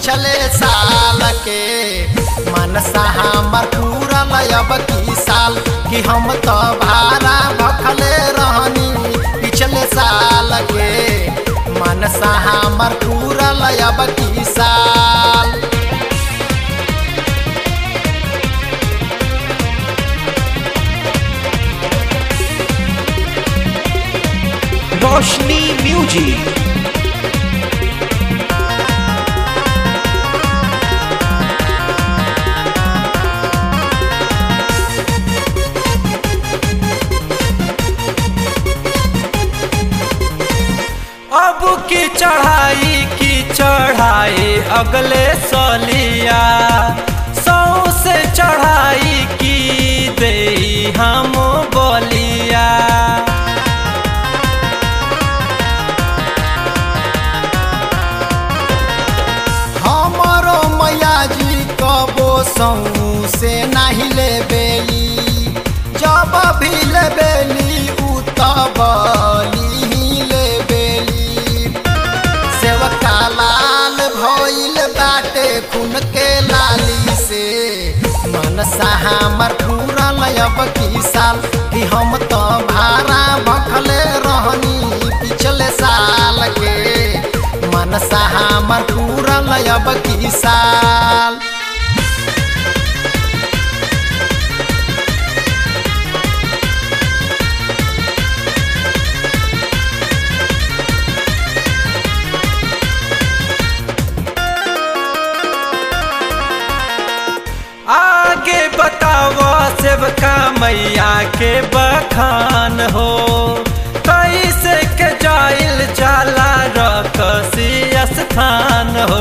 पिछले साल के मनसा हमर पूरल अब की साल कि हम तो भारा भखले रहनी पिछले साल के मनसा हमर पूरल अब की साल रोशनी म्यूजिक अब की चढ़ाई की चढ़ाई अगले सलिया सौ से चढ़ाई की दे हम बोलिया हमरो मैया जी कबो सौ से नहीं ले बेली जब भी ले बेली उ तब ही ले बेली सेवका लाल भइल बाटे खून के लाली से मनसा हमर पूरल अब की साल कि हम तो भारा भखले रहनी पिछले साल के मनसा हमर पूरल अब की साल आगे बताओ सेवका मैया के बखान हो कैसे के जाइल जाला रकसी स्थान हो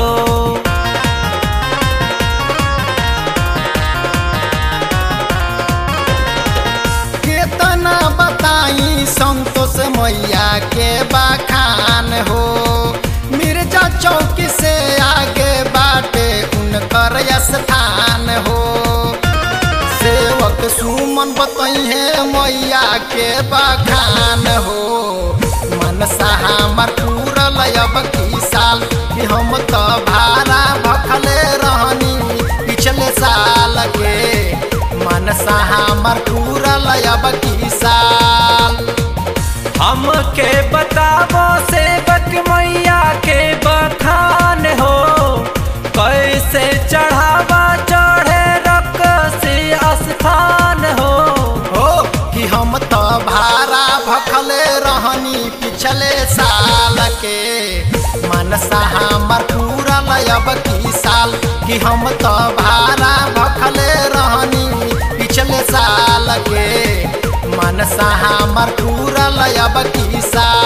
केतना बताई संतोष मैया के बखान हो मिर्जा चौक से आगे बाटे उनकर स्थान हो सेवक सुमन बतैहे मैया के बखान हो मनसा हमर पूरल अब की साल कि हम तो भारा भखले रहनी पिछले साल के मनसा हमर पूरल अब की साल हमके बतावो सेवक मैया के बखान हो कैसे चढ़ावा चढ़े रकसी स्थान हो हो कि हम तो भारा भखले रहनी पिछले साल के मनसा हमर पूरल अब की साल कि हम तो भारा भखले रहनी पिछले साल के मनसा हमर पूरल अब की साल